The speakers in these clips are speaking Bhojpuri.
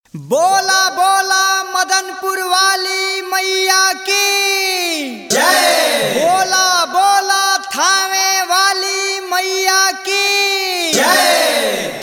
बोला बोला मदनपुर वाली मैया की जय बोला बोला थावे वाली मैया की जय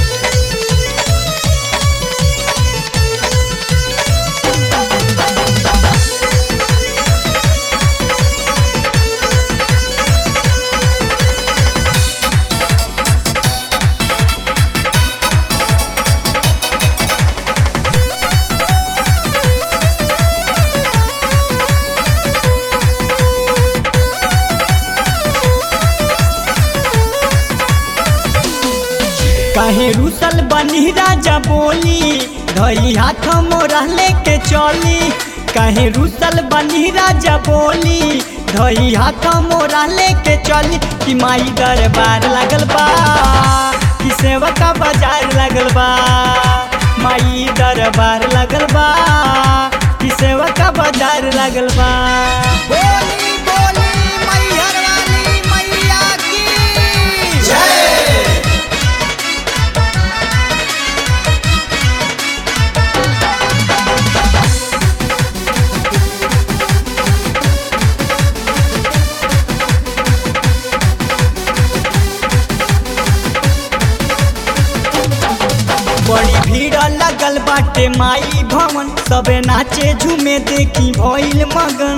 काहे रुसल बनी राजा बोली धई हाथ मोरा लेके चली काहे रुसल बनी राजा बोली धई हाथ मोरा लेके चली कि माई दरबार लगल बा कि सेवका बाजार लगल बा माई दरबार लगल बा कि सेवका बाजार लगल बा बोली बोली मैहर वाली मैया की जय बड़ी भीड़ लगल बाटे माई भवन सबे नाचे झूमे देखी भइल मगन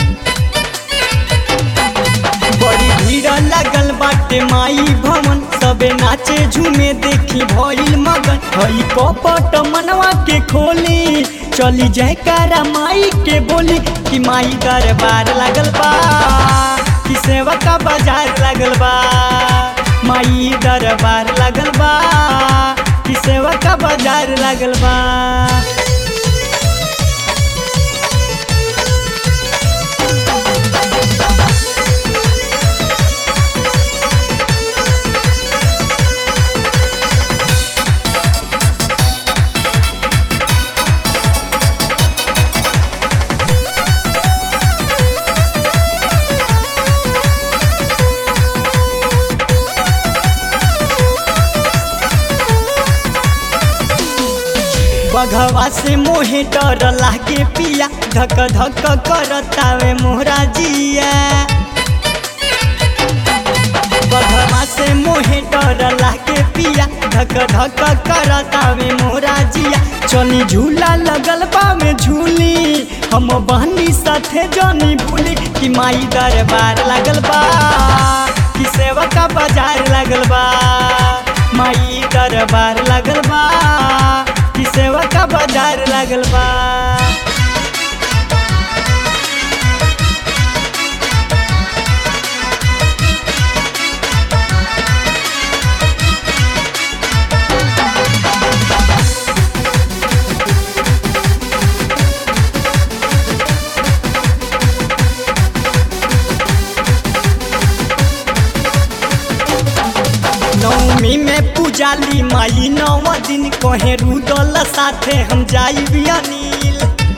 बड़ी भीड़ लगल बाटे माई भवन सबे नाचे झूमे देखी भइल मगन हई कपट मनवा के खोली चली जाए कारा माई के बोली कि माई दरबार लगल बा कि सेवका बाजार लगल बा माई दरबार लगल बा कि सेवका बाजार लगल बा बघवा से मोहे डर लागे पिया धक धक करतावे मोहरा जिया बघवा से मोहे डर लागे पिया धक धक करतावे मोहरा जिया चली झूला लगल बा में झूली हम बहनी साथे जनी भूली कि माई दरबार लगल बा कि सेवका बाजार लगल बा माई दरबार लगल बा कि सेवका बाजार लगल बा नवमी में पूजाली माई नव दिन कहे रुदल साथे हम जाई अनिल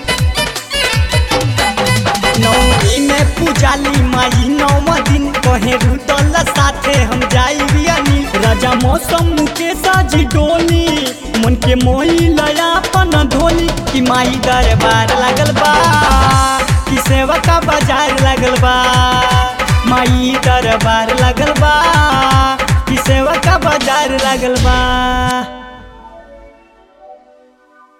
नवमी में पूजाली माई नव दिन कहे रुदल साथे हम जाई अनिल राजा मौसम के साजी डोली मन के मोही लया अपन धोली कि माई दरबार लगल बा कि सेवका बाजार लगल बा माई दरबार लगल बा कि सेवका बाजार लगल बा